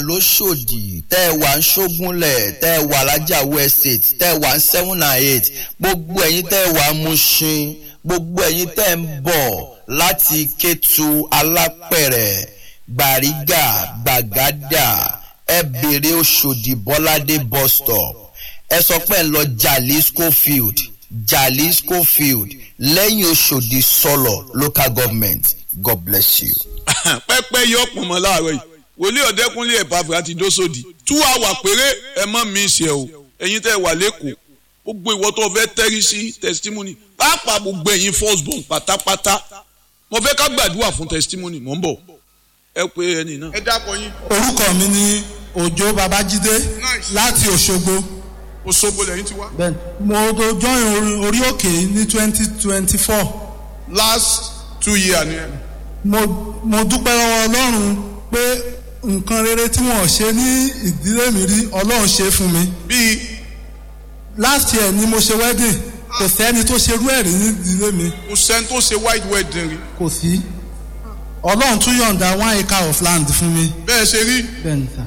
lóṣòdì tẹ́ ẹ wà ń ṣógúnlẹ̀ tẹ́ ẹ wà lájàwó estate tẹ́ ẹ wà ń seven and eight gbogbo ẹ̀yin tẹ́ ẹ wà ń Mushin gbogbo ẹ̀yin tẹ́ ẹ ń bọ̀ láti Kétu Alápẹ̀rẹ̀ Gbàrígà Gbàgádà ẹ bèrè Òṣòdì Bọ́ládé bus stop ẹ sọ pé ẹ lọ Jalisco field Jalisco field lẹ́yìn Òṣòdì sọlọ local government God bless you. pẹ́pẹ́ yọ pọ̀ mọ́ láàárọ̀ yìí wòlíì ọ̀dẹ́kúnlé ẹ̀pàfẹ́ àti dósòdì tú àwà péré ẹ mọ́ mi ṣe o ẹ̀yin tẹ́ wà lẹ́kọ̀ọ́ gbogbo ìwọ tó fẹ́ tẹ́rí sí testimony pàápàá gbogbo ẹ̀yin first born pátápátá mo fẹ́ ká gbàdúrà fún testimony mò ń bọ̀ ẹ pé ẹni náà. ẹ dákọ yín. orúkọ mi ni òjó babájídé láti òṣogbo Òṣogbo lẹ́yìn ti wá. Bẹ́ẹ̀ni, mo tó join orí- orí òkè ní twenty twenty four last two years ni ẹ. mo mo dúpẹ́ lọ́wọ́ ọlọ́run pé nǹkan rere tí wọ́n ṣe ní ìdílé mi rí ọlọ́run ṣe fún mi bíi last year ni mo ṣe wedding kò sẹ́ni tó ṣerú ẹ̀ rí ní ìdílé mi kò sẹ́ni tó ṣe white wedding rí. kò sí ọlọ́run tún yọ̀ǹda one acre of land fún mi. bẹ́ẹ̀ ṣe rí bẹ́ẹ̀ni sá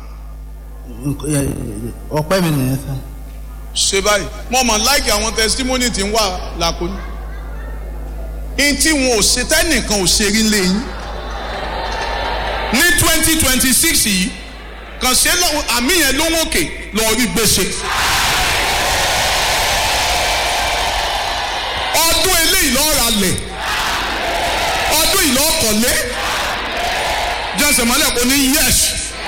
ọpẹ́ mi nìyẹn sá. ṣe báyìí mo mọ̀ láìkì àwọn testimony tí ń wà lákòóní. in tí wọn ò ṣe tẹ́nìkan ò ṣe rí lẹ́yìn. ní twenty twenty six yìí kàn ṣe lọ àmì yẹn ló ń òkè lọ rí gbèsè. ọdún eléyìí lọ́ọ́ ra lẹ̀ ọdún yìí lọ́ọ́ kọ̀lé jẹ́sẹ̀ mọ́lẹ̀ kò ní yẹ́sì.